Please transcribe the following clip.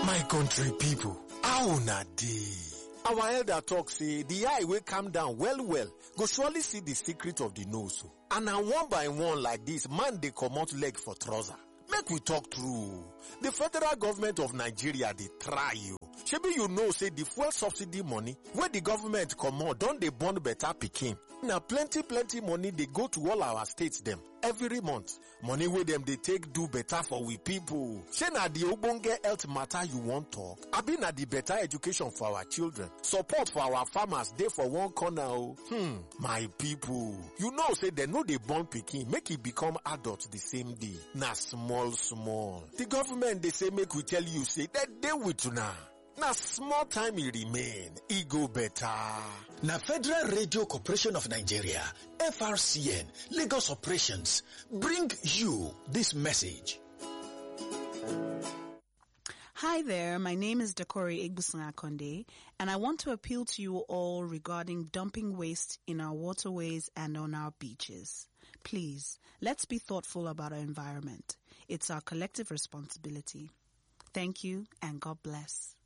My country people, how una dey? Our elder talk say the eye wey calm down well well go surely see the secret of the nose o. And na one by one like this man dey comot leg for trouser. Make we talk true. The federal government of Nigeria dey try you. Shebi you know say the fuel subsidy money wey the government comot don dey born better pikin. Na plenty plenty money dey go to all our states dem every month. Money wey dem dey take do better for we people. Shey na the ogbonge health matter you wan talk? Abi na the better education for our children? Support for our farmers dey for one corner o. Hmm, my people. You know say dem no dey born pikin make e become adult the same day. Na small small. The government dey say make we tell you say dem dey with una. Na small time e remain, e go better. Na Federal Radio Corporation of Nigeria, FRCN, Lagos Operations, bring you this message. Hi there, my name is Dakori Igbusan Akonde, and I want to appeal to you all regarding dumping waste in our waterways and on our beaches. Please, let's be thoughtful about our environment. It's our collective responsibility. Thank you and God bless.